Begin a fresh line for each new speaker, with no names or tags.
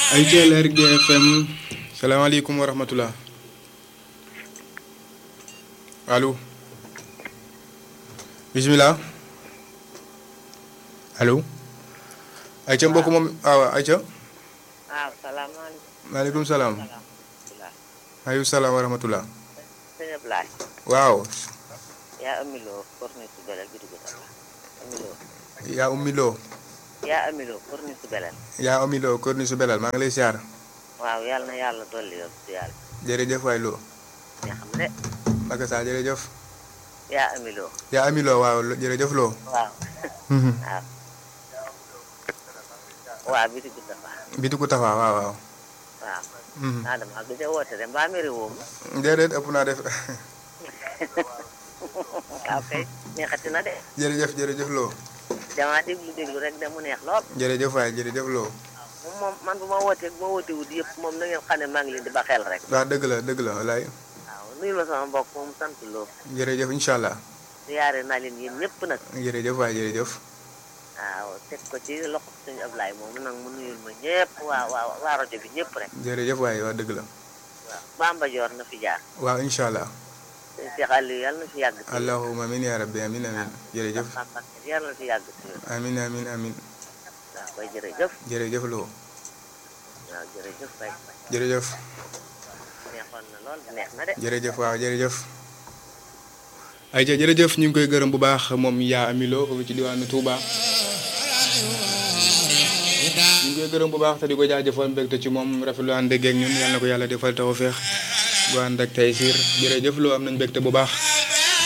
ay teel RG FM salaamaaleykum wa rahmatulah allo bisimilah allo. ayca mbokk moom waaw ayca.
waaw salaamaaleykum.
maaleykum salaam. maaleykum salaam wa rahmatulah.
sëñ Ablaye.
waaw.
yaa amiloo corniche su belel bi dugg Talla. amiloo.
yaa ummi loo.
yaa amiloo corniche su belel.
yaa ummi loo kër ni su belal maa ngi lay siyaar.
waaw yàlla na yàlla dolli yow si yàlla.
jërëjëf waay loo.
nga xam ne.
Maka saa jërëjëf.
yaa amiloo.
yaa ami loo waaw jërëjëf loo.
waaw. waaw. waaw bi dugg Talla.
bitiku tafa waaw waaw.
waaw. ah damaa gëj a woote de mbaa mi réewoo ma.
déedéet ëpp naa def
waaw kay neexati na de.
jërëjëf jërëjëf loo.
damaa déglu déglu rek de mu neex lool.
jërëjëf waay jërëjëf loo.
moom moom man bu ma wootee bu ma wootee wut yëpp moom na ngeen xam ne maa ngi leen di ba xel rek.
waaw dëgg la dëgg la walaay.
waaw nuyu ma sama mbokk moom sant loo.
jërëjëf incha allah.
ziyaare naa leen yéen ñëpp nag.
jërëjëf waay jërëjëf.
waaw teg ko ci loxo suñu Ablaye moom nag mu nuyul ma ñëpp waa waa waa rajo bi ñëpp rek.
jërëjëf waay waa dëgg la.
waaw Bamba Joor na fi jaar.
waaw incha allah.
sëñ Cheikh Aliou yàlla na fi yàgg. si
allahumma amin ya rabbi amin amin jërëjëf.
Bamba yàlla na fi yàgg si wér.
amin amin amin
waaw koy jërëjëf.
jërëjëf loo.
waaw jërëjëf kay.
jërëjëf.
neexoon na lool neex na de.
jërëjëf waaw jërëjëf. ayca jërëjëf ñu ngi koy gërëm bu baax moom yaa amiloo foofu ci diwaanu Touba. ñu ngi koy gërëm bu baax te di ko jaajëfal mbégte ci moom rafetlu ànd ak ñun yal na ko yàlla defal tawfeex bu ànd ak tey siir jërëjëf loo am nañ mbégte bu baax.